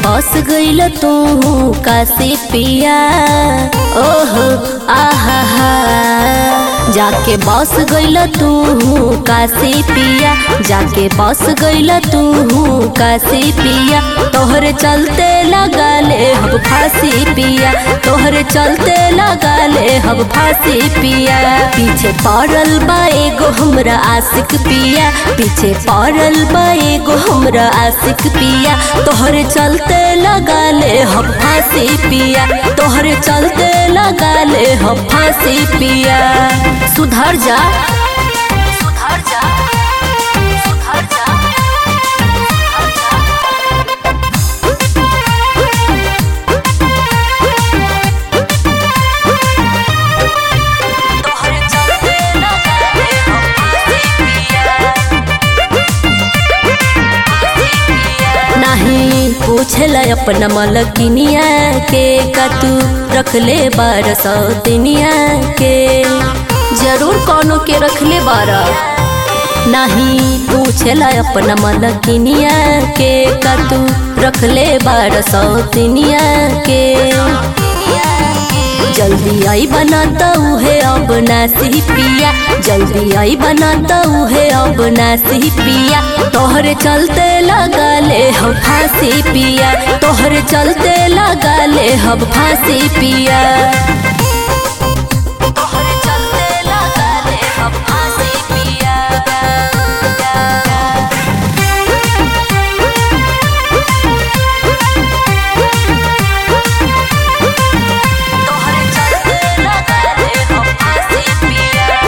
बस गईल तू काशी पिया ओहो आहा हा जाके बस गईल तू काशी पिया जाके बस गईल तू काशी पिया तोहरे चलते लगा ले हम फांसी पिया तोहरे चलते लगा ले हम फांसी पिया पीछे पड़ल बा एगो हमरा आशिक पिया पीछे पड़ल बा एगो हमरा आशिक पिया तोहरे चलते लगा ले हम फांसी पिया तोहरे चलते लगा ले हम फांसी पिया सुधर जा सुधर जा सुधर जा तोहरे चलते लगा ले हम फांसी पिया नहीं पूछला अपना मलकिनिया के का तू रखले बार सौ दिनिया के जरूर कोनो के रखले बारा नहीं पूछला अपना मलकिनिया के का तू रखले बार सौ दिनिया के जल्दी आई बनाता है अब नासी पिया जल्दी आई बनाता है अब नासी पिया तोहरे चलते लगा ले हम फांसी पिया तोहरे चलते लगा ले हम फांसी पिया तोहरे चलते लगा ले हम फांसी पिया तोहरे चलते लगा ले हम फांसी पिया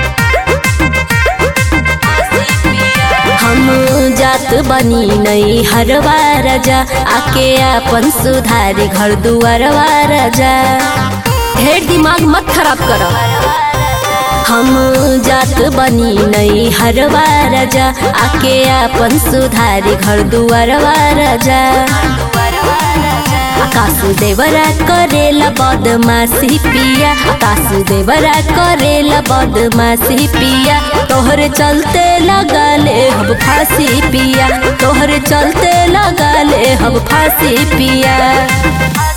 फांसी पिया हम जात बनी नहीं हरवा राजा आके अपन सुधारी घर दुआरवा राजा ढेर दिमाग मत खराब कर हम जात बनी नहीं हरवा राजा आके अपन सुधारी घर दुआरवा राजा आकाश देवरा करेला बदमाशी पिया आकाश देवरा करेला बदमाशी पिया तोहरे चलते लगा ले हम फांसी पिया तोहरे चलते लगा ले हम फांसी पिया